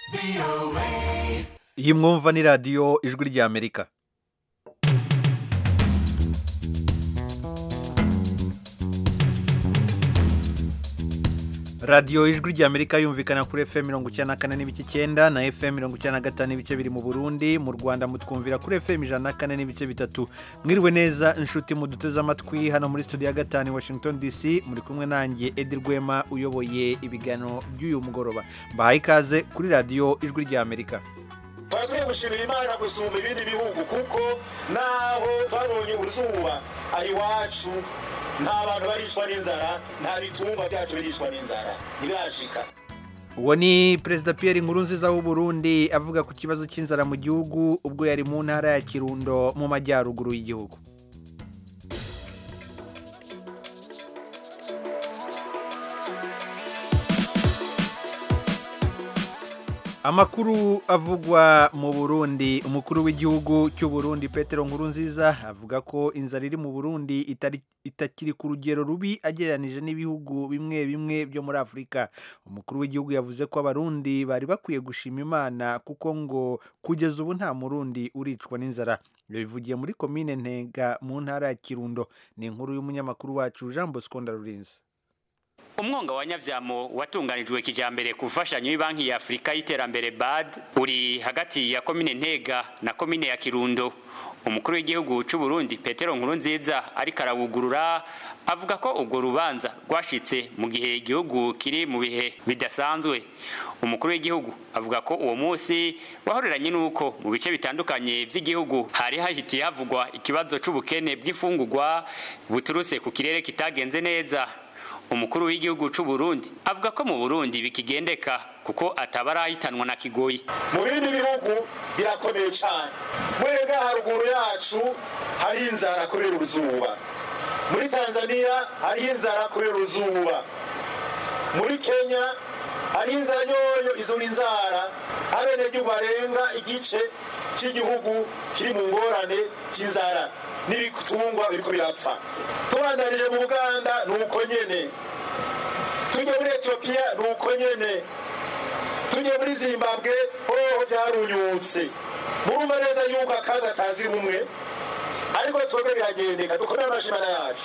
iyi mwumva ni radiyo ijwi ry'amerika radiyo ijwi ry'amerika yumvikana kuri fm mirongo icyenda na kane n'ibice icyenda na fm mirongo icyenda na gatanu n'ibice biri mu burundi mu rwanda mutwumvira kuri fm ijana na kane n'ibice bitatu mwiriwe neza inshuti muduteze amatwi hano muri studio ya gatanu i washington dc muri kumwe nanjye edi rwema uyoboye ibiganiro by'uyu mugoroba mbahaye ikaze kuri radiyo ijwi ry'amerika tuba turi gushimira imana gusumba ibindi bihugu kuko naho twabonye uruzuba aha iwacu nta bantu baricwa n'inzara nta bitungwa byacu biricwa n'inzara ntibirashika uwo ni perezida Pierre Nkurunziza w'u Burundi avuga ku kibazo cy'inzara mu gihugu ubwo yari mu ntara ya kirundo mu majyaruguru y'igihugu amakuru avugwa mu burundi umukuru w'igihugu cy'u Burundi Petero Nkurunziza avuga ko inzara iri mu burundi itari itakiri ku rugero rubi agereranije n'ibihugu bimwe bimwe byo muri afurika umukuru w'igihugu yavuze ko abarundi bari bakwiye gushima imana kuko ngo kugeza ubu nta murundi uricwa n'inzara yabivugiye muri komine ntega mu ntara ya kirundo ni inkuru y'umunyamakuru wacu jean bosco ndarurinze umwonga wa nyavyamo watunganijwe kijambere ku mfashanyo y'banki ya afurika y'iterambere bad uri hagati ya komine ntega na komine ya kirundo umukuru w'igihugu c'u Burundi petero nkurunziza ariko arawugurura avuga ko ubwo rubanza rwashitse mu gihe igihugu kiri mu bihe bidasanzwe umukuru w'igihugu avuga ko uwo munsi wahoreranye n'uko mu bice bitandukanye vy'igihugu hari hahitiye havugwa ikibazo c'ubukene bw'imfungurwa buturutse ku kirere kitagenze neza umukuru w'igihugu c'u Burundi avuga ko mu Burundi bikigendeka kuko atabarahitanwa na kigoyi mu bindi bihugu birakomeye cyane mwega haruguru yacu hari inzara kubera uruzuba muri tanzania hariho inzara kubera uruzuba muri kenya hari inzara yoyo izo ni inzara abenegihugu barenga igice cy'igihugu kiri mu ngorane cy'inzara n'ibitungwa biriko birapfa tubandanije mu buganda ni uko nyene tujye muri etiyopiya ni uko nyene tujye muri zimbabwe hoho vyarunyutse murumva neza yuko akazi atazi mumwe ariko twebwe biragendeka dukomere amashimana yacu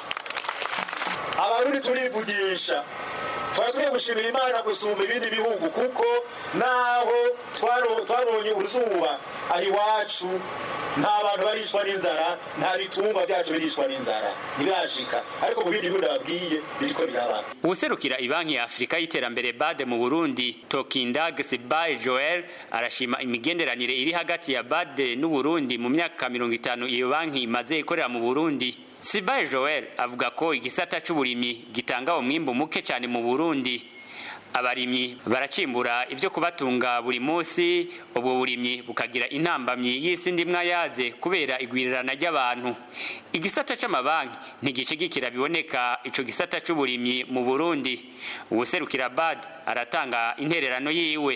abarundi turivugisha tuba tugiye gushimira imana gusumba ibindi bihugu kuko naho twabonye uruzuba aha iwacu nta bantu baricwa n'inzara nta bitungwa byacu biricwa n'inzara ntibirashika ariko mu bindi bihugu nababwiye biriko biraba uwuserukira ibanki ya afurika y'iterambere bade mu burundi tokindag sibaye joel arashima imigenderanire iri hagati ya bade n'uburundi mu myaka mirongo itanu iyo banki imaze ikorera mu burundi sibaye joel avuga ko igisata c'uburimyi gitanga umwimbu muke cyane mu burundi abarimyi baracimbura ibyo kubatunga buri munsi ubwo burimyi bukagira intambamyi y'isi ndimwa yaze kubera igwirirana ry'abantu igisata c'amabanki ntigishigikira biboneka ico gisata c'uburimyi mu burundi uwuserukira bad aratanga intererano yiwe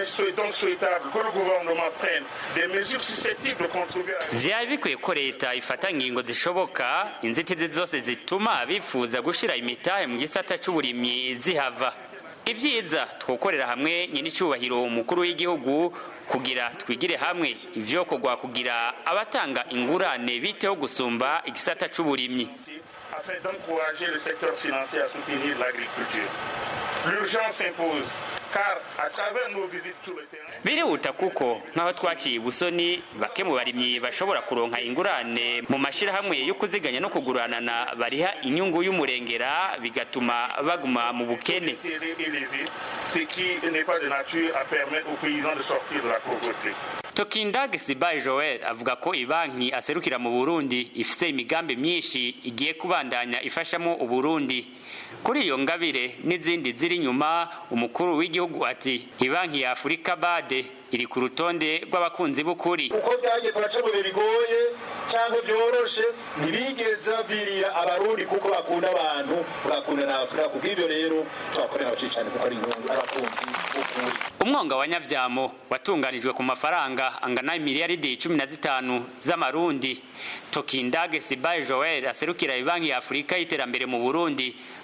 vyari bikwiye ko leta ifata ngingo zishoboka inzitizi zose zituma bifuza gushira imitahe mu gisata c'uburimyi zihava ibyiza twokorera hamwe nyir'icyubahiro umukuru w'igihugu kugira twigire hamwe ivyo kugwa kugira abatanga ingurane biteho gusumba igisata c'uburimyi afin d'encourager le secteur financier à soutenir l'agriculture. L'urgence s'impose car à travers nos visites sur le terrain birihuta kuko nk'aho twaciye ubusoni bake mu barimyi bashobora kuronka ingurane mu mashyirahamwe yo kuziganya no kuguranana bariha inyungu y'umurengera bigatuma baguma mu bukene élevé, ce qui n'est pas de nature à permettre aux paysans de sortir de la pauvreté. tokindag sibaye joel avuga ko ibanki aserukira mu burundi ifise imigambi myinshi igiye kubandanya ifashamo uburundi kuri iyo ngabire n'izindi ziri inyuma umukuru w'igihugu ati ibanki ya afurika bade iri ku rutonde rw'abakunzi b'ukuri uko byagiye turaca mu bihe bigoye cyangwa byoroshe ntibigeze bavirira abarundi kuko bakunda abantu bagakunda na afurika ku bw'ibyo rero tubakorera abacicane kuko ari inkungu abakunzi b'ukuri umwonga wa nyavyamo watunganijwe ku mafaranga angana miliyaridi cumi na zitanu z'amarundi tokindage sibaye joel aserukira ibanki ya afurika y'iterambere mu burundi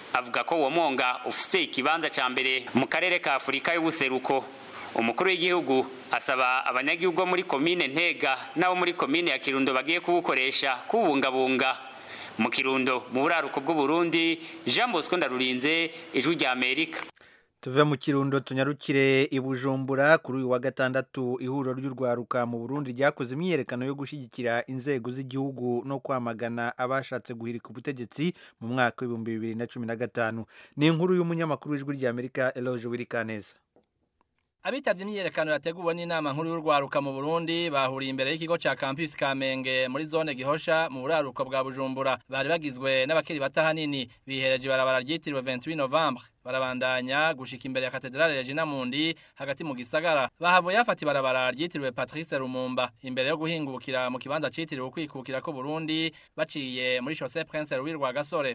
avuga ko uwo mwonga ufise ikibanza ca mbere mu karere ka afurika y'ubuseruko umukuru w'igihugu asaba abanyagihugu bo muri komine ntega n'abo muri komine ya kirundo bagiye kuwukoresha kuwubungabunga mu kirundo mu buraruko bw'uburundi jean bosco ndarurinze ijwi rya amerika tuve mu kirundo tunyarukire i bujumbura kuri uyu wa gatandatu ihuriro ry'urwaruka mu burundi ryakoze imyiyerekano yo gushyigikira inzego z'igihugu no kwamagana abashatse guhirika ubutegetsi mu mwaka w'ibihumbi bibiri na cumi na gatanu ni inkuru y'umunyamakuru w'ijwi rya amerika eloge wirikaneza Abitavye imyiyerekano yateguwe n'inama nkuru y'urwaruka mu Burundi bahuriye imbere y'ikigo ca Campus Kamenge muri zone Gihosha mu buraruko bwa Bujumbura bari bagizwe n'abakiri bata hanini bihereje barabara ryitiriwe 28 Novembre barabandanya gushika imbere ya katedrale ya Jina Mundi hagati mu gisagara bahavuye yafata ibarabara ryitiriwe Patrice Lumumba imbere yo guhingukira mu kibanza citiriwe ukwikukira ko Burundi baciye muri Chaussée Prince Louis Rwagasore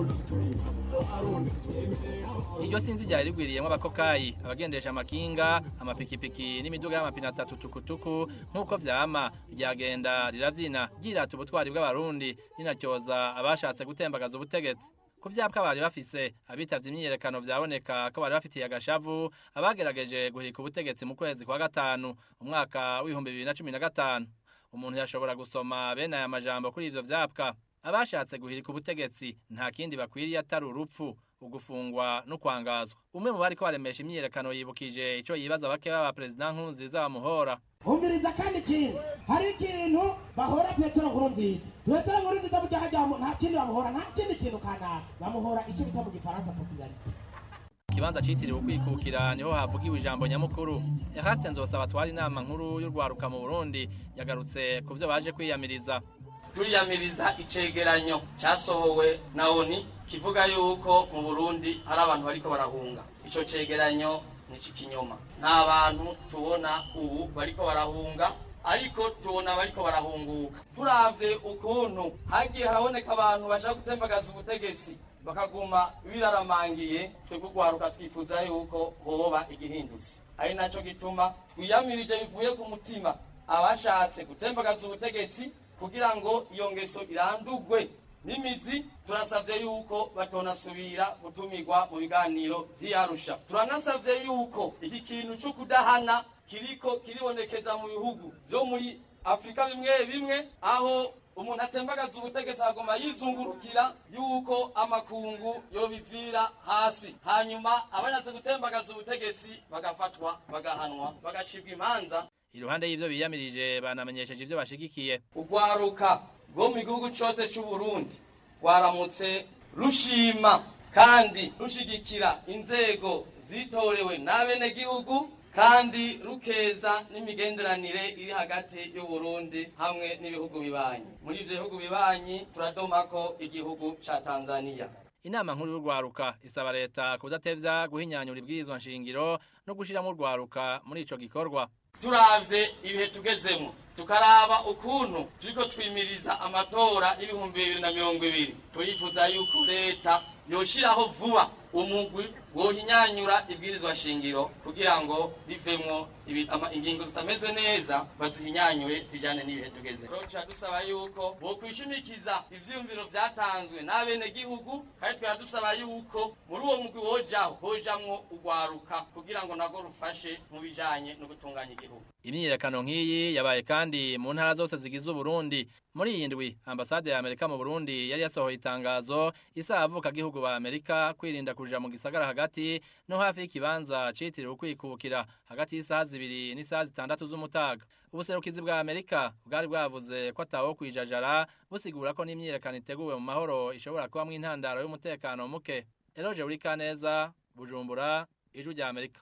iryo sinzi ryari rigwiriyemo abakokayi abagendesha amakinga amapikipiki n'imiduga y'amapine atatu tukutuku nk'uko vyama ryagenda riravyina ryirata ubutwari bw'abarundi rinatyoza abashatse gutembagaza ubutegetsi ku vyapwa bari bafise abitavye imyiyerekano vyaboneka ko bari bafitiye agashavu abagerageje guhika ubutegetsi mu kwezi kwa gatanu umwaka w'ibihumbi bibiri na cumi na gatanu umuntu yashobora gusoma bene aya majambo kuri ivyo vyapwa abashatse guhirika ubutegetsi nta kindi bakwiriye atari urupfu ugufungwa no kwangazwa umwe mu bariko baremesha imyiyerekano yibukije ico yibaza bake baba perezida nkurunziza bamuhora umviriza kandi ikintu hari ikintu bahora petero nkurunziza petero nkurunziza burya hajya nta kindi bamuhora nta kindi kintu kanaka bamuhora icyo bita mu gifaransa popularite ikibanza citiriwe ukwikukira niho havugiwe ijambo nyamukuru eraste nzosaba twari inama nkuru y'urwaruka mu burundi yagarutse ku vyo baje kwiyamiriza turiyamiriza icegeranyo cyasohowe na oni kivuga yuko mu burundi hari abantu bariko barahunga ico cegeranyo ni ikinyoma nta bantu tubona ubu bariko barahunga ariko tubona bariko barahunguka turavye ukuntu hagiye haraboneka abantu bashaka gutembagaza ubutegetsi bakaguma biraramangiye twebwe urwaruka twifuza yuko hoba igihindutse ari naco gituma twiyamirije bivuye ku mutima abashatse gutembagaza ubutegetsi kugira ngo iyo ngeso irandugwe n'imizi turasabye yuko batonasubira gutumirwa mu biganiro vy'iyarusha turanasabye yuko iki kintu cyo kudahana kiriko kiribonekeza mu bihugu vyo muri afurika bimwe bimwe aho umuntu atembagaza ubutegetsi agomba yizungurukira yuko amakungu yobivira hasi hanyuma abashatse gutembagaza ubutegetsi bagafatwa bagahanwa bagacibwa imanza iruhande y'ivyo biyamirije banamenyesheje ivyo bashigikiye urwaruka rwo mu gihugu cyose cy'u Burundi rwaramutse rushima kandi rushigikira inzego zitorewe n'abenegihugu kandi rukeza n'imigenderanire iri hagati y'u Burundi hamwe n'ibihugu bibanyi muri ivyo bihugu bibanyi turadomako igihugu ca Tanzania inama nkuru y'urwaruka isaba leta kudatevya guhinyanyura ibwirizwa nshingiro no gushiramo urwaruka muri ico gikorwa turavye ibihe tugezemo tukaraba ukuntu turiko twimiriza amatora y'ibihumbi bibiri na mirongo ibiri turifuza yuko leta yoshiraho vuba umugwi wohinyanyura ibwirizwa shingiro kugira ngo bivemwo ingingo zitameze neza bazihinyanyure zijane n'ibihe tugeze tuca dusaba yuko bokwishimikiza ivyiyumviro vyatanzwe n'abenegihugu kandi twera dusaba yuko muri uwo mugwi wojaho hojamwo urwaruka kugira ngo nago rufashe mu bijanye no gutunganya igihugu imyiyerekano nk'iyi yabaye kandi mu ntara zose zigize uburundi muri iyi ndwi ambasade ya amerika mu burundi yari yasohoye itangazo isaba avukagihugu ba amerika kwirinda kuja mu gisagara hagati no hafi y'ikibanza citiriwe ukwikukira hagati y'isaha zibiri n'isaha zitandatu z'umutaga ubuserukizi bwa amerika bwari bwavuze ko atawo kwijajara busigura ko n'imyiyerekano iteguwe mu mahoro ishobora kubamwo intandaro y'umutekano muke eroje uri kaneza bujumbura ijwi rya amerika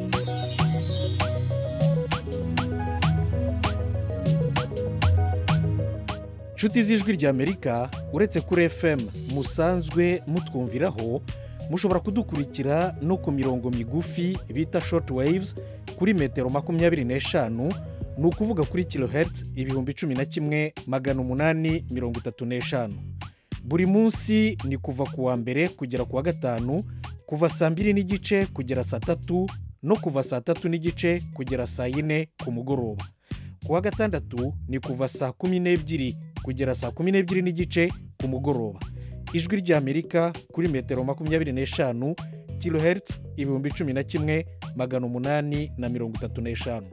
inshuti z'ijwi ry'amerika uretse kuri fm musanzwe mutwumviraho mushobora kudukurikira no ku mirongo migufi bita short waves kuri metero makumyabiri n'eshanu ni ukuvuga kuri kilohertz ibihumbi cumi na kimwe magana umunani mirongo itatu n'eshanu buri munsi ni kuva ku wa mbere kugera ku wa gatanu kuva saa mbiri n'igice kugera saa tatu no kuva saa tatu n'igice kugera saa yine ku mugoroba ku wa gatandatu ni kuva saa kumi n'ebyiri kugera saa kumi n'ebyiri n'igice ku mugoroba ijwi ry'amerika kuri metero makumyabiri n'eshanu kilohertz ibihumbi cumi na kimwe magana umunani na mirongo itatu n'eshanu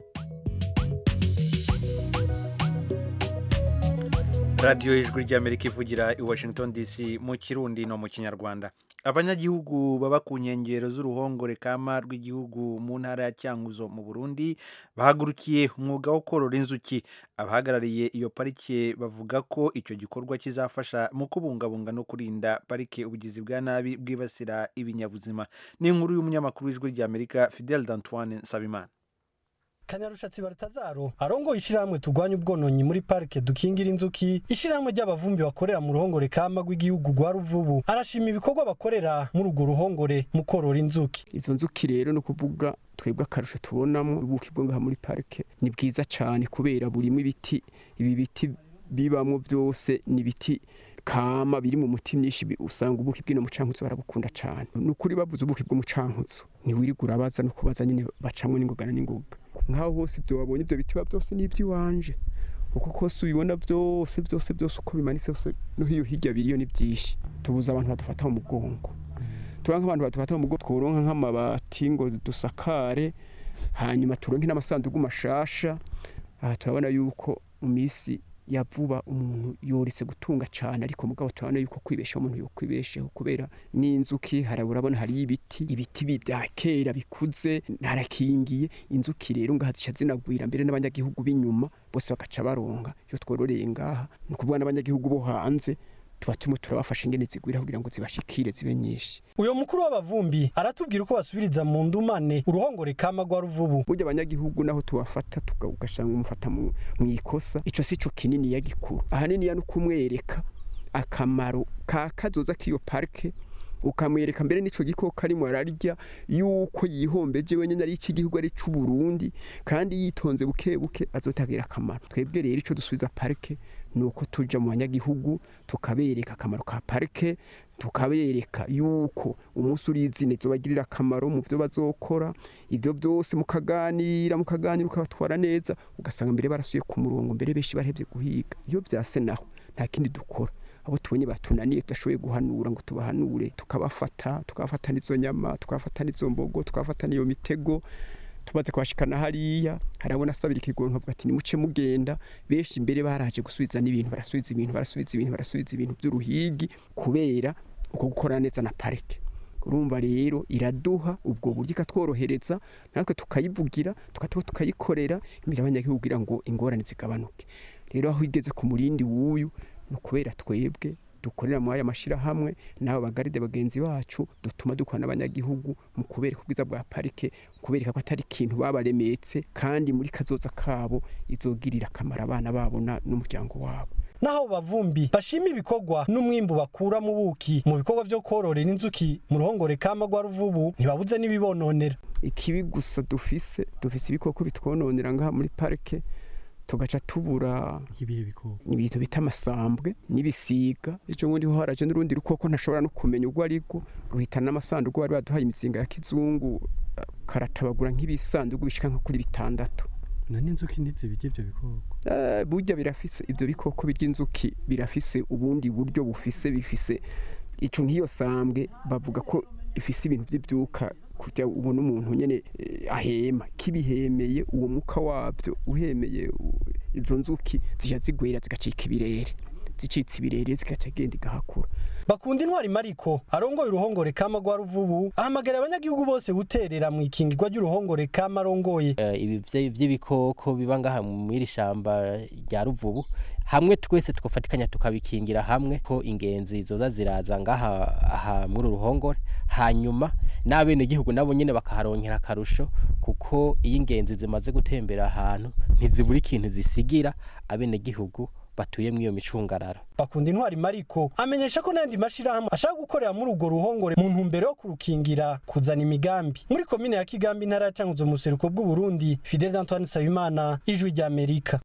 radiyo y'ijwi ry'amerika ivugira i washington dc mu kirundi no mu kinyarwanda abanyagihugu baba ku nkengero z'uruhongore kama rw'igihugu mu ntara ya cyanguzo mu burundi bahagurukiye umwuga wo korora inzuki abahagarariye iyo parike bavuga ko icyo gikorwa kizafasha mu kubungabunga no kurinda parike ubugizi bwa nabi bwibasira ibinyabuzima ni inkuru y'umunyamakuru w'ijwi ry'amerika fidel d'antoine nsabimana kanyarushatsi baratazaro arongoye ishyirahamwe turwanya ubwononyi muri parike dukingira inzuki ishyirahamwe ry'abavumbi bakorera mu ruhongore kama rw'igihugu rwa ruvubu arashima ibikorwa bakorera muri urwo ruhongore mu korora inzuki izo nzuki rero ni ukuvuga twebwe akarusho tubonamo ubuki bwo ngaha muri parike ni bwiza cyane kubera burimo ibiti ibi biti bibamo byose ni ibiti kama biri mu muti myinshi usanga ubuki bw'ino mucankutsu barabukunda cyane ni ukuri bavuze ubuki bw'umucankutsu ntiwirirwa urabaza no kubaza nyine bacamo n'ingoga n'ingoga nk'aho hose ibyo wabonye ibyo biti biba byose ni iby'iwanje uko kose ubibona byose byose byose uko bimanitse byose no hiyo hirya biriyo ni byinshi tubuze abantu badufata mu mugongo tuba nk'abantu badufata mu mugongo tworonka nk'amabati ngo dusakare hanyuma turonke n'amasanduku mashasha aha turabona yuko mu minsi ya vuba umuntu yoretse gutunga cyane ariko mugabo turabona yuko kwibeshaho umuntu yokwibesheho kubera n'inzuki hari urabona hari ibiti ibiti bya kera bikuze harakingiye inzuki rero ngaha zica zinagwira mbere n'abanyagihugu b'inyuma bose bagaca baronga iyo twororeye ngaha ni ukuvuga n'abanyagihugu bo hanze tuba turimo turabafasha ingene zigwira kugira ngo zibashikire zibe nyinshi uyo mukuru w'abavumbi aratubwira uko basubiriza mu ndumane uruhongore kama rwa ruvubu burya abanyagihugu naho tubafata ugasanga umufata mu ikosa ico si co kinini ya gikuru ahanini ya no kumwereka akamaro ka kazoza k'iyo parike ukamwereka mbere n'ico gikoko arimo ararya yuko yihombeje wenyine ari icy'igihugu ari cy'uburundi kandi yitonze buke buke azotagira akamaro twebwe rero ico dusubiza parike ni uko tuja mu banyagihugu tukabereka akamaro ka parike tukabereka yuko umunsi urizine zobagirira akamaro mu byo bazokora ibyo byose mukaganira mukaganira ukabatwara neza ugasanga mbere barasuye ku murongo mbere benshi barahebye guhiga iyo byase naho nta kindi dukora abo tubonye batunaniye tudashoboye guhanura ngo tubahanure tukabafata tukabafata n'izo nyama tukabafata n'izo mbogo tukabafata n'iyo mitego tumaze kubashikana hariya harabona asabira ikigongo nkavuga ati nimuce mugenda benshi imbere baraje gusubiza n'ibintu barasubiza ibintu barasubiza ibintu barasubiza ibintu by'uruhigi kubera uko gukora neza na parike urumva rero iraduha ubwo buryo ikatworohereza natwe tukayivugira tukatuba tukayikorera imbere y'abanyagihugu kugira ngo ingorane zigabanuke rero aho igeze ku murindi w'uyu ni ukubera twebwe dukorera muri aya mashyirahamwe n'abo bagaride bagenzi bacu dutuma dukora n'abanyagihugu mu kubereka ubwiza bwa parike kubereka ko atari ikintu babaremetse kandi muri kazoza kabo izogirira akamaro abana babo n'umuryango wabo naho bavumbi bashima ibikorwa n'umwimbu bakura mu buki mu bikorwa byo kororera inzuki mu ruhongore kama rwa ruvubu ntibabuze n'ibibononera ikibi gusa dufise dufise ibikoko bitwononera ngaha muri parike tugaca tubura ibintu bita amasambwe n'ibisiga icyo ngundi ho haraje n'urundi rukoko ntashobora no kumenya urwo ari rwo ruhitana n'amasanduku bari baduhaye imizinga ya kizungu karatabagura nk'ibisanduku bishika nko kuri bitandatu na n'inzuki ntizibirya ibyo bikoko burya birafise ibyo bikoko birya inzuki birafise ubundi buryo bufise bifise icyo nk'iyo sambwe bavuga ko ifise ibintu by'ibyuka kujya ubona umuntu nyine ahema kibihemeye uwo mwuka wabyo uhemeye izo nzuki zijya zigwera zigacika ibirere zicitse ibirere zigaca agenda igahakura bakunda intwari mariko arongoye uruhongore kama rwa ruvubu ahamagara abanyagihugu bose guterera mu ikingirwa ry'uruhongore kama arongoye ibi by'ibikoko biba ngaha mu iri shamba rya ruvubu hamwe twese tugafatikanya tukabikingira hamwe ko ingenzi zoza ziraza ngaha aha muri uruhongore hanyuma n'abenegihugu nabo nyine bakaharonkera akarusho kuko iyo ingenzi zimaze gutembera ahantu ntizibura ikintu zisigira abenegihugu batuye muri iyo micungararo bakunda intwari mariko amenyesha ko n'andi mashyirahamwe ashaka gukorera muri urwo ruhongore mu ntumbero yo kurukingira kuzana imigambi muri komine ya kigambi intara ya cankuzo mu buseruko bw'uburundi fidel antoine nsabimana ijwi ry'amerika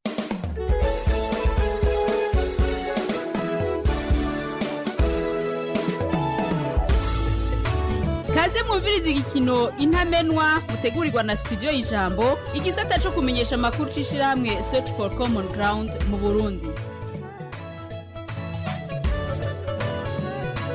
kaze mwumviriza igikino intamenwa mutegurirwa na studio y'ijambo igisata cyo kumenyesha amakuru c'ishirahamwe search for common ground mu burundi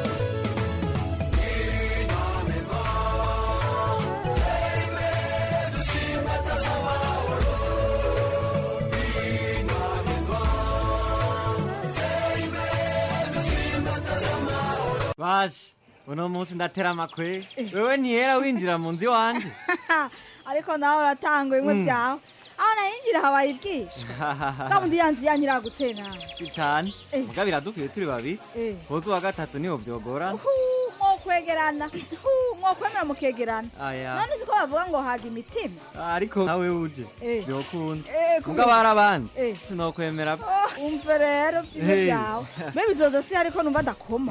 bashe uno munsi ndatera amakwe wewe ntiyera winjira mu nzu iwanje ariko nawe uratanga bimwe Mm. byawe aho nayinjira habaye ibwishwa kabundi yanzu yanyiragutse nawe si cane muga biradukwiye turi babiri Eh. hoza uwa gatatu niho vyogorana mwokwegerana mwokwemera mukegerana aya none siko bavuga ngo haga imitima ariko nawe uje Eh. vyokunda Eh, muga kubera- bari abandi Eh. sinokwemera Oh, umve rero byiza Hey. byawe mbe bizoza si ariko numva adakoma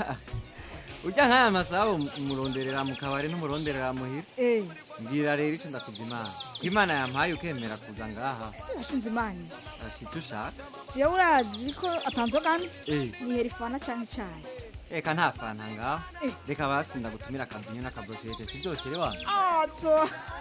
urya nk'aya masaha umuronderera mu kabari n'umuronderera muhira Eh, mbwira rero ico ndakuvya imana ko imana yampaye ukemera kuza ngaha nashinze imana ashita ushaka jewe urazi ko atanzogana Eh. nihera ifana canke icayi reka nta fanta ngaho reka basi ndagutumira akavinyo n'akaburushete si vyose rero wanyu ato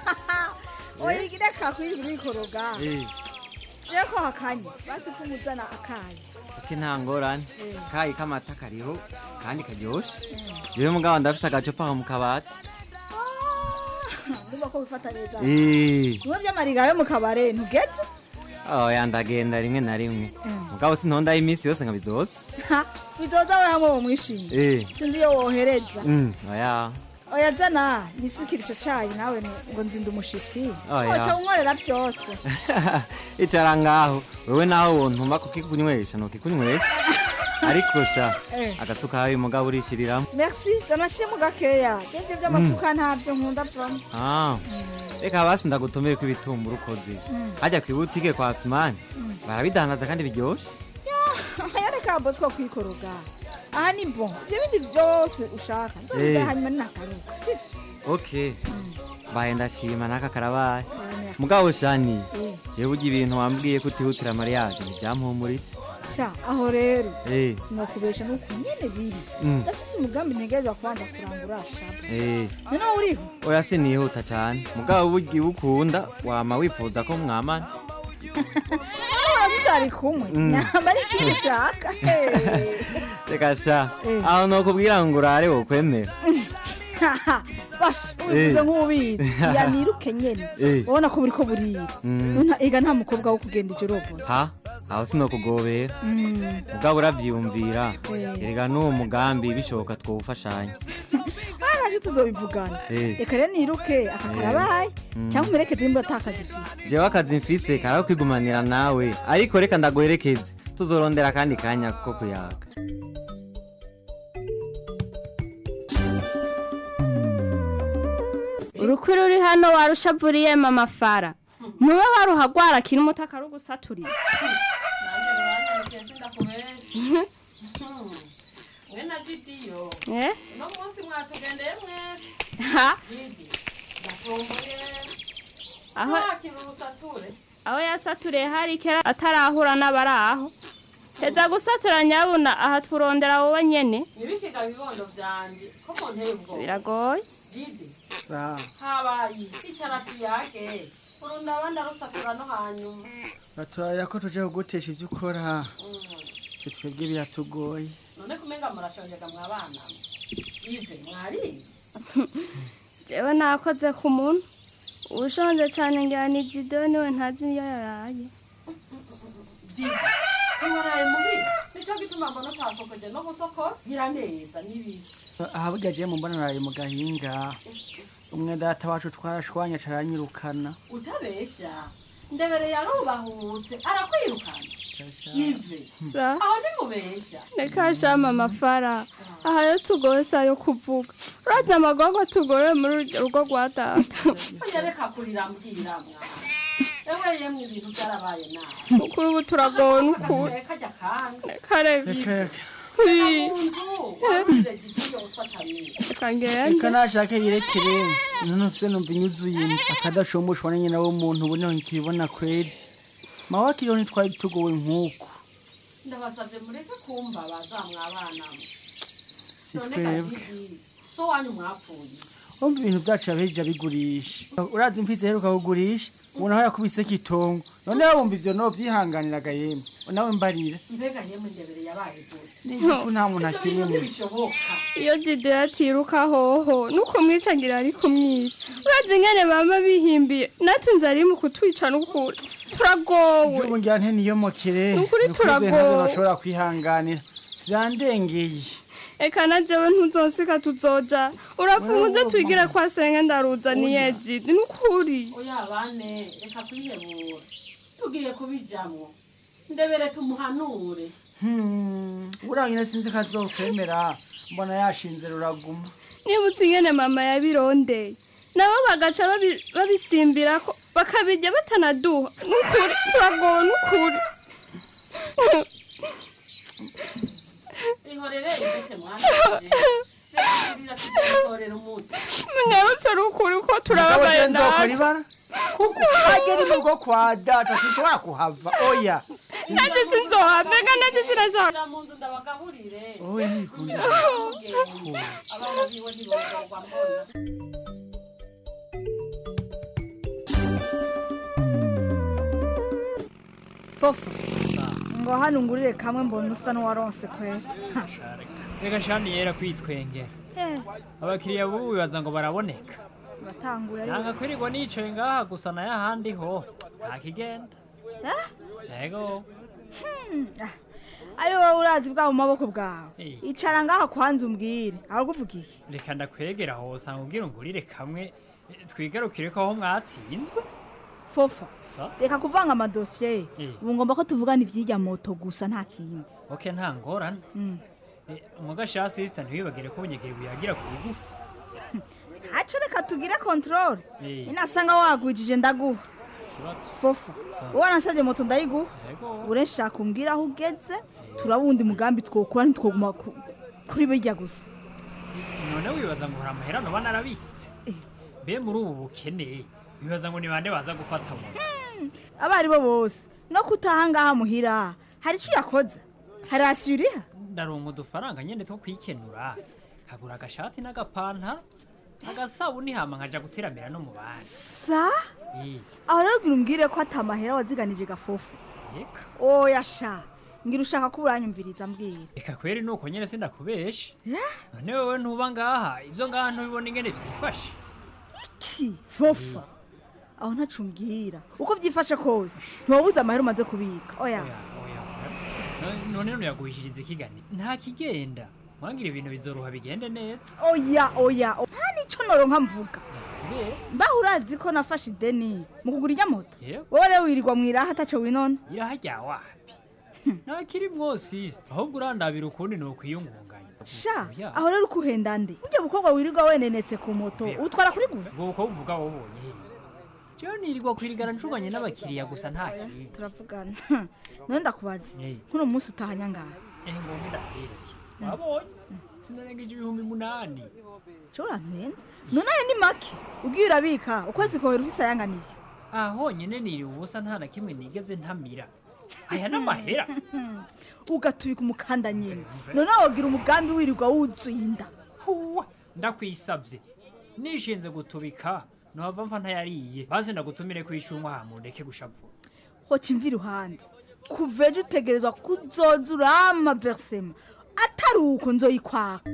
oyigire kakwiri urikoroga Eh. jewe ko hakanye basi kumuzana akayi Ake nta ngorane Eh. kayi k'amata kariho kandi karyoshe jewe mugabo ndafise agacupa aho mu kabati ndumva ko wifata neza Eh. bimwe by'amariga yo mu kabare ntugeze oya ndagenda rimwe na rimwe Mm. mugabo sintondaho iminsi yose nkabizoza Ha, bizoza we hamwe wo mwishimye Eh. sinzi iyo wohereza Mm, oya oya zana nisukira ico cayi nawe ni- ngo nzinda umushitsi Oya. oca unkorera byose icara ngaho wewe naho wontuma kukikunywesha nokikunywesha ariko sha Eh. agasuka hayo mugabo urishiriramo merci zanashiremo gakeya jevye vy'amasuka ntabyo nkunda vamo Ah, reka basi ndagutumire ko ibitumbura ukoze Mm. hajya ku ibutike kwa sumani Mm. barabidandaza kandi biryoshe yareka bosco kwikoroga aha ni bon ivyo bindi vyose ushaka Eh. nzobigura hanyuma ninakaruka sivyo okay mbaye ndashima n'aka karabaye Oya, mugabo shani Eh. jewe urya ibintu wambwiye ko utihutira mariage ntibyampumurije sha aho rero Eh. sinokubesha nuko nyene biri Mm. ndafise umugambi ntegerezwa kubanza kurangura shaba Eh, noneho uriho oya sinihuta cyane mugabo burya iyo ukunda wama wifuza ko mwamana aho tutari kumwe Mm. nyamba ari ikintu ushaka Hey. reka sha Eh. aho nokubwira ngo urare wokwemera basha Eh. ubivuze nk'ubizi yaniruke nyene Eh. ubona ko buriko burira Mm. Nta- ega nta mukobwa wo kugenda ijoro bose ha aho sinokugobera Mm. mugabo uravyiyumvira Eh. erega n'uwo mugambi bishoboka twowufashanya aha naje tuzobivugana Eh. reka rero niruke aka karabaye Mm. cyangwa umerekeze nimba atakaje ifise jewe akazi mfise karaho kwigumanira nawe ariko reka ndaguherekeze tuzorondera akandi kanya ko kuyaga urukwi ruri hano warushavuriye mama fara ntube waruhagwara akiri umuto akarugusaturira mwe na didiyo Eh? uno munsi mwatugendeye mwese Ha? didi ndatomboye Aho- ntakira urusature aho yasaturiye hari kera atarahura n'abari aho heza gusatura nyabuna aha turondera wowe nyene nibikiga bibondo vyanje ko munteye ubwoba biragoye didi habaye icara tuyage urunda abandi arusatura no hanyuma batorera ko tuje kugutesha ivyo ukora si twebwe biratugoye none kumenga murashonjega mwabana ive mwariye jewe nakoze ku muntu ushonje cane ngira ni jido niwe ntazi iyo yaraye didi ntiwaraye muhira nico gituma mbona utasokoje no gusokora gira neza n'ibiki aha burya jewe mumbona naraye mu gahinga umwe data wacu twarashwanye caranyirukana utabesha ndebere yarubahutse arakwirukana ive Sa? aho nimubesha reka shama amafara aha yo tugose ayo kuvuga urazi amagogo tugore muri urwo rugo rwa data oya reka kurira mbwira mwana ewe yemwe ibintu byarabaye nabi ukuri ubu turagowe n'ukuri kajya kandi reka reka reka reka Ui. warurire gidiyo ufatanye reka ngende reka nashake yirekere none ufise numva inyuzuye akadashomboshwa na nyina w'umuntu ubu niho nkibibona kweri mawe akiriho ntitwari tugowe nk'uku ndabasabye mureke kumva bazamwabana si none twebwe kagidi so wanyu mwapfuye wumva ibintu byacu yabejeje abigurisha urazi imfizi aheruka kugurisha ubona aho yakubise itongo noneho wumva ivyo no vyihanganiraga yemwe nawe mbarira mbega yemwe ndebere yabaye gute n'igifu nta muntu Ivyo akiri bintu mu ntibishoboka iyo jido yatiruka hoho nukumwica ngira ari kumwica urazi ingene bama bihimbiye natunze ari mu kutwica n'ukuri turagowe ubu ngira nte niyomokere Ni ukuri Nukuri ivyo ntabyo turagowe. bashobora kwihanganira vyandengeye eka na jewe ntuzosika tuzoja urafunze twigire kwa senge ndaruzaniye jidi nukuri oya bane reka kwihebura tugiye kubijamwo ndebere tumuhanure urangire sinzi ko azokwemera mbona yashinze ruraguma nibutse ingene mama yabirondeye nabo bagaca babi- babisimbirako bakabirya batanaduha nukuri turagowe nukuri ihorere ibete mwana wanje. Reka kurira tugitorera umuti munyarutse nukuri ko turababaye nzokora natwe ibara kuko agera imugo kwa data sinshobora kuhava oya nanjye sinzohamega nanjye sinashaka mu nzu ndabagaburire oya ntikunda abana biwe ntibogorwa mbona fofo ngo hano ngurire kamwe mbona usa n'uwaronse kwera Ha. reka shani yera kwitwengera Eh, abakiriya bubu bibaza ngo baraboneka batanguye ari nanga kwirirwa nicaye ngaha gusa nayo ahandi ho nta kigenda yego Hmm, ah, ari wowe urazi bwa mu maboko bwawe Eh. icara ngaha kwanza umbwire arakuvuga iki reka ndakwegera aho usanga ubwira ungurire kamwe eh, twigarukire ko aho mwatsinzwe fofa sa reka kuvanga amadosiye Eh. ubu ngomba ko tuvugana iby'ijya moto gusa nta kindi ok nta ngorane Mm. Eh, umugasha sisita ntiwibagire ko bunyegeri buyagira ku bigufi ntacyo reka tugire kontorore Eh. inasanga wagwijije ndaguha ikibazo fofa Sa- wowe nasabye moto ndayiguha yego urashaka umbwira aho ugeze turabundi mugambi twokora ntitwoguma ku- kuri bijya gusa none wibaza ngo hari amahera noba narabitse mbe muri ubu bukene wibaza ngo ni bande baza gufata moto abo ari bo bose no kutaha ngaha muhira hari icyo yakoze hari rasiyo uriha ndaronka udufaranga nyene two kwikenura kagura agashati n'agapantaro agasabuni hama nkaja guteramira no mu bandi sa Eh, aho rero ubwira umbwire ko atamahera waziganije gafofu eka oya sha ngira ushaka ko uranyumviriza mbwira eka kweri nuko nyene sindakubesha Ya? none wewe ntuba ngaha ivyo ngaha ntubibona ingene vyifashe ki fofa aho ntacu umbwira uko byifashe kose ntiwabuze amahera umaze kubika oya No- none nuyaguhishiriza ikigani nta kigenda mwangira ibintu bizoroha bigende neza oya oya o- nta n'icyo noronka mvuga Mbe, mbaho urazi ko nafashe ideni mu kugura ijya moto Yego. wowe rero wirirwa mu iraha ataco winona iraha rya wapi ntakiri mwosisita ahubwo urandabira ukundi ni ukwiyungunganya sha Oya. aho rero uko uhenda nde burya bukobwa wirirwa wenenetse ku moto utwara kuri gusa ubwo buko buvuga wabonye he jewe nirirwa kwirigana ncuganye n'abakiriya gusa nta kindi turavugana none ndakubaza Eh. kuno munsi utahanya ngaha ehe ngomba ndabereke wabonye sinarengeje ibihumbi munani cyo urantenze none ayo ni make ubwiye urabika ukwezi kohera ufise ayanganiye aha honyine niri ubusa nta na kimwe nigeze ntamira aya n'amahera ugatubika umukanda nyine none wogira umugambi wirirwa wuzuye inda huwa ndakwisabye nishinze gutubika nohava mfa ntayariye bazi ndagutumire kwishumwa hamundeke gushavura hoca imvi iruhande kuva ejo utegerezwa kuzoza urama verisema atari uko nzoyikwaka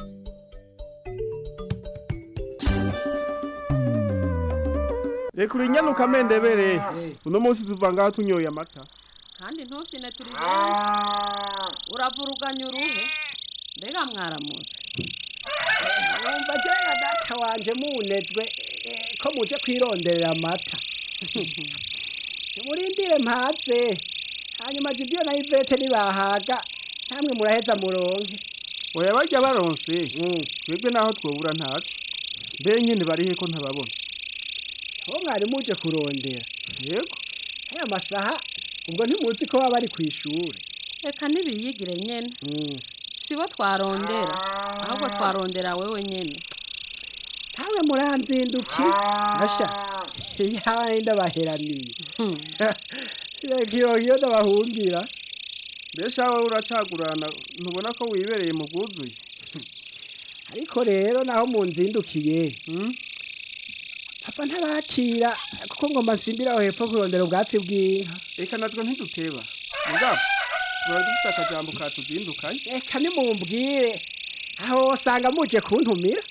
reka urinyanuka amendebere uno munsi tuva ngaho tunyoye amata kandi ntusine turi benshi uravuruganya uruhe mbega mwaramutse wumva jya data wanje munezwe eh, ko muje kwironderera amata murindire mpaze hanyuma jidiyo na ivete nibahaga namwe muraheza muronke oya barya baronse twebwe naho twobura ntacu mbe nyine barihe ko ntababona aho mwari muje kurondera yego aya masaha ubwo ntimuzi ko baba bari ku ishuri reka ntibiyigire nyene sibo twarondera ahubwo twarondera wewe nyene ntamwe muranzinduki asha yaba ndabaheraniye sireka iyo iyo ndabahungira mbese wowe uracagurana ntubona ko wibereye mu bwuzuye ariko rero naho munzindukiye hapfa ntabakira kuko ngomba nsimbira aho hepfo kurondera ubwatsi bw'inka reka natwe ntiduteba mugabo tuba dufite akajambo katuzindukanye reka nimumbwire aho wasanga muje kuntumira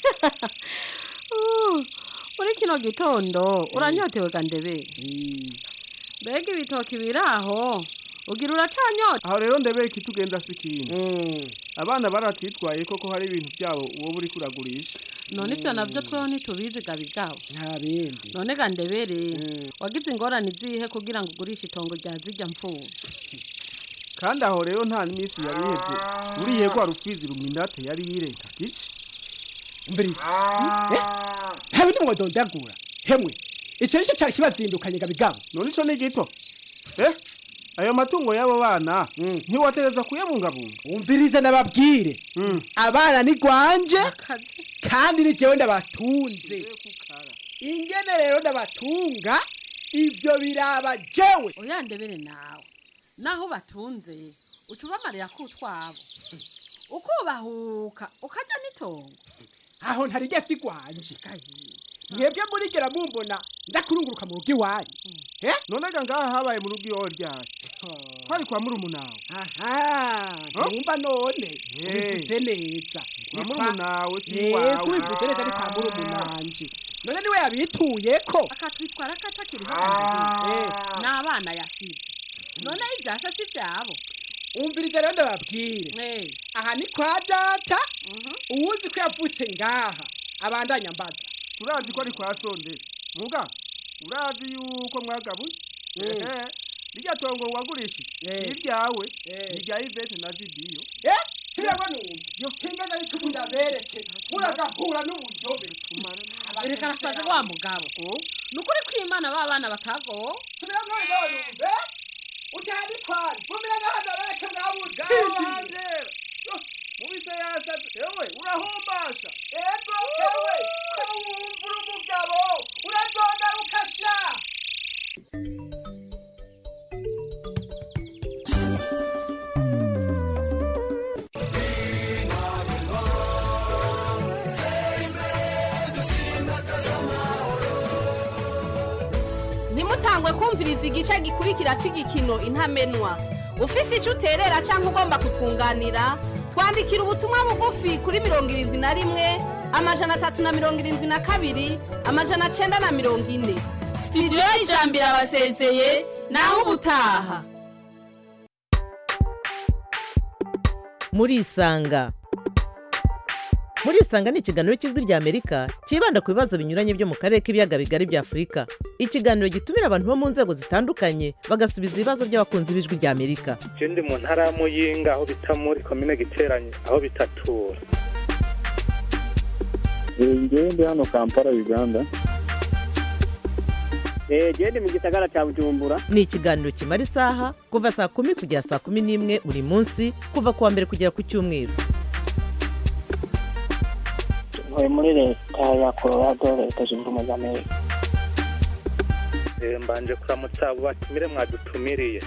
Uh, muri kino gitondo uranyotewe gandebe mbega ibitoki biri aho ugira uracanyota aho rero ndebere ikitugenza si ikintu abana baratwitwaye koko hari ibintu byabo wowe uri kuragurisha none ivyo navyo tweho ntitubizi gabigabo nta bindi none ga ndebere wagize ingorane izihe kugira ngo ugurishe itongo rya zirya mfuvyi kandi aho rero nta minsi yari iheze uriye rwa rupfizi ruminate yari yirenga gice mviriza habe ni mwadondagura hemwe icyo nicyo cyari kibazindukanye gabigabo none ico ni gito eh ayo matungo y'abo bana ntiwatereza kuyabungabunga umvirize nababwire abana ni gwanje kandi ni jewe ndabatunze ingene rero ndabatunga ivyo biraba jewe oya ndebere nawe naho batunze uca ubamarira ko utwabo ukubahuka ukarya n'itongo aho ntarijya si gwanje mwebwe murigera mumbona ndakurunguruka mu rugo iwanyu none ga ngaha habaye mu rugo iwawe ryari hari kwa murumunawe aha ntumva none ubivuze neza Kwa murumunawe si yego iwawe. ubivuze neza ni kwa murumunanje none niwe yabituyeko akatwitwara ko atakiriho kandebe n'abana yasize none ivyasa si vyabo umviriza rero ndababwire aha ni kwa data uwuzi ko yavutse ngaha abandanya mbaza turazi ko ari kwa sonde muga urazi yuko mwagabuye ehe rirya tongo wagurishije si iryawe ni irya ivete na vidiyo eh sirabona numva yo kinga nari cyo ndabereke muragahura n'ubuyobe reka arasaze wa mugabo ni ukuri ko imana ba bana batagowe subira mwe numve utari kwari mumira ngaha ndabereke mwabuti mubise yasaze ewe urahumbasha ego ewe ko wumva uri umugabo uradonda ukasha ntimutangwe kumviriza igice gikurikira cy'igikino intamenwa ufise icyo uterera cyangwa ugomba kutwunganira twandikira ubutumwa bugufi kuri mirongo irindwi na rimwe amajana atatu na mirongo irindwi na kabiri amajana cyenda na mirongo ine sitidiyo y'ijambo irabasezeye naho ubutaha murisanga murisanga ni ikiganiro cy'ijwi rya amerika cyibanda ku bibazo binyuranye byo mu karere k'ibiyaga bigari bya afurika ikiganiro gitumira abantu bo mu nzego zitandukanye bagasubiza ibibazo by'abakunzi b'ijwi rya amerika je ndi mu ntara ya muyinga aho bita muri komine giteranye aho bitatura ngewe ndi hano kampala uganda genda mu gisagara cya bujumbura ni ikiganiro kimara isaha kuva saa kumi kugera saa kumi n'imwe buri munsi kuva ku wa mbere kugera ku cyumweru ntuye muri leta ya colorado leta zunze ubumwe za amerika Eh, mbanje kuramutsa abo batumire mwadutumiriye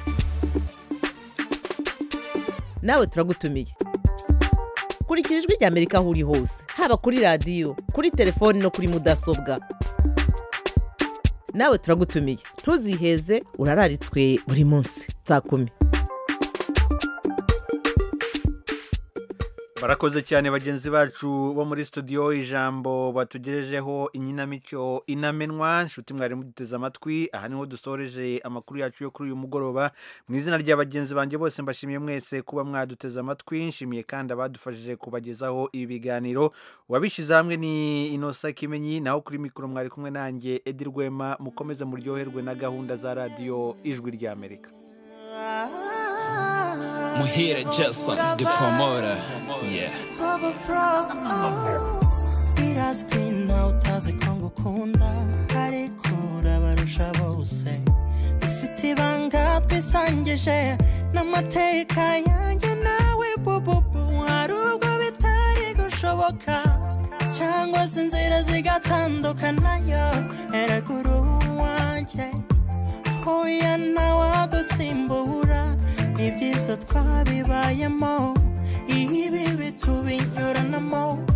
nawe turagutumiye kurikira ijwi rya amerika aho uri hose haba kuri radiyo kuri telefoni no kuri mudasobwa nawe turagutumiye ntuziheze urararitswe buri munsi saa kumi barakoze cyane bagenzi bacu bo muri studio ijambo batugejejeho inkinamico inamenwa nshuti mwari muduteze amatwi aha niho dusoreje amakuru yacu yo kuri uyu mugoroba mu izina rya bagenzi banjye bose mbashimiye mwese kuba mwaduteze amatwi nshimiye kandi abadufashije kubagezaho ibi biganiro uwabishyize hamwe ni inosa kimenyi naho kuri mikoro mwari kumwe nanjye edi rwema mukomeze muryoherwe na gahunda za radiyo ijwi ry'amerika Muhire Jason, the promoter. Yeah. birazwi nawe utazi ko ngukunda ariko urabarusha bose dufite ibanga twisangije n'amateka yanjye nawe bububu hari ubwo bitari gushoboka cyangwa se inzira zigatandukanayo eragura uwanjye hoya ntawagusimbura ibyiza twabibayemo ibi bitubinyuranamo